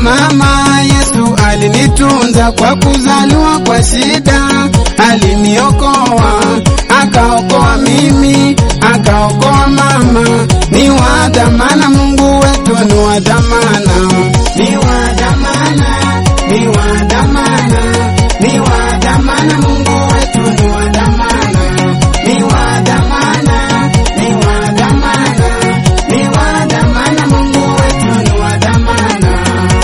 mama, Yesu alinitunza kwa kuzaliwa kwa shida, aliniokoa akaokoa mimi, akaokoa mama. Ni wa dhamana, Mungu wetu ni wa dhamana, ni wa dhamana, ni wa dhamana, ni wa dhamana, Mungu wetu ni wa dhamana, ni wa dhamana, ni wa dhamana, ni wa dhamana, Mungu wetu ni wa dhamana.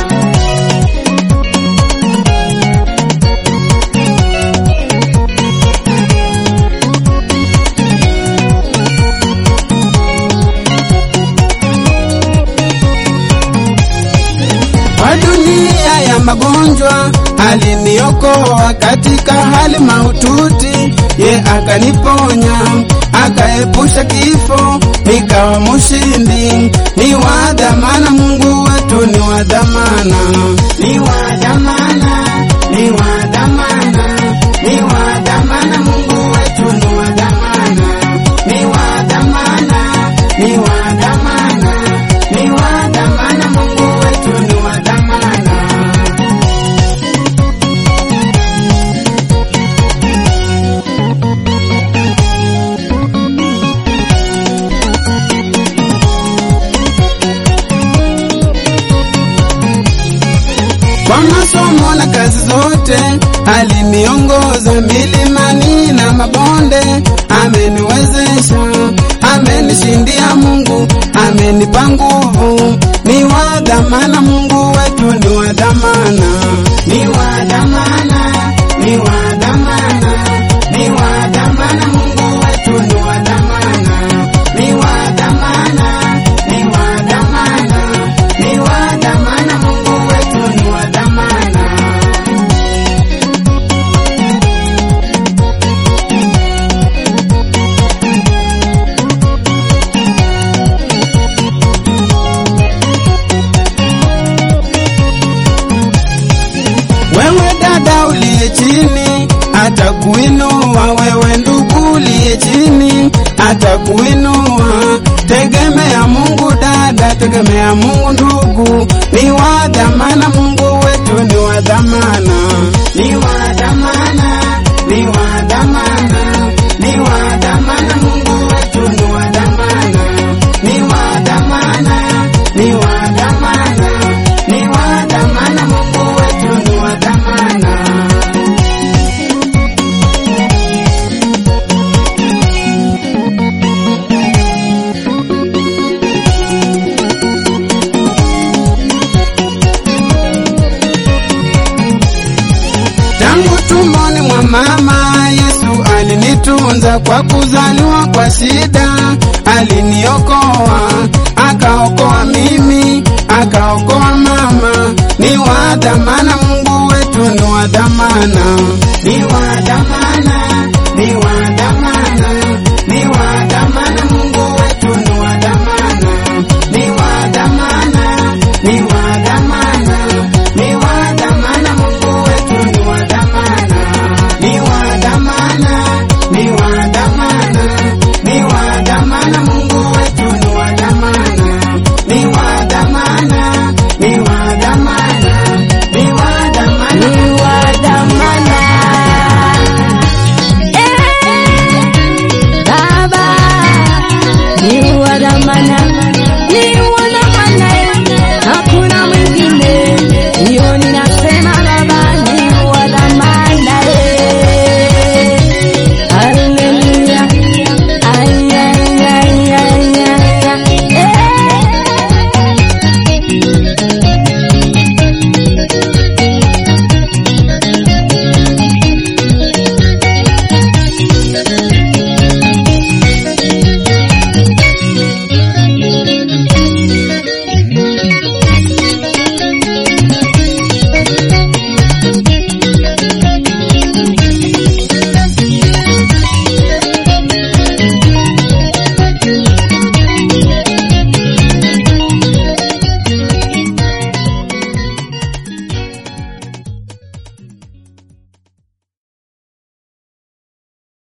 Kwa dunia ya magonjwa aliniokoa katika hali maututi, ye akaniponya akaepusha kifo, nikawa mshindi. Ni wa dhamana, Mungu wetu ni wa dhamana, ni wa dhamana, ni wa dhamana, ni wa dhamana, Mungu wetu ni wa dhamana, ni wa dhamana, ni wa dhamana, ni wa dhamana, Mungu wetu ni wa dhamana. Kwa masomo na kazi zote aliniongoza milimani na mabonde, ameniwezesha, amenishindia Mungu, amenipa nguvu. Ni wa dhamana, Mungu wetu ni wa dhamana, ni wa dhamana, ni wa dhamana, ni wa dhamana, Mungu wetu ni wa dhamana, ni wa dhamana, ni wa dhamana, ni wa dhamana, Mungu wetu ni wa dhamana. Wewe dada uliye chini atakuinua, wewe ndugu uliye chini atakuinua. Tegemea Mungu dada, tegemea Mungu ndugu, ni wa dhamana, Mungu wetu ni wa dhamana, ni wa dhamana, ni wa dhamana, ni wa dhamana, Mungu wetu ni wa dhamana, ni wa dhamana, ni wa dhamana, ni wa dhamana, Mungu wetu ni wa dhamana. Tangu tumboni mwa mama Yesu alinitunza kwa kuzaliwa kwa shida, aliniokoa akaokoa mimi, akaokoa mama. Ni wa dhamana, Mungu wetu ni wa dhamana,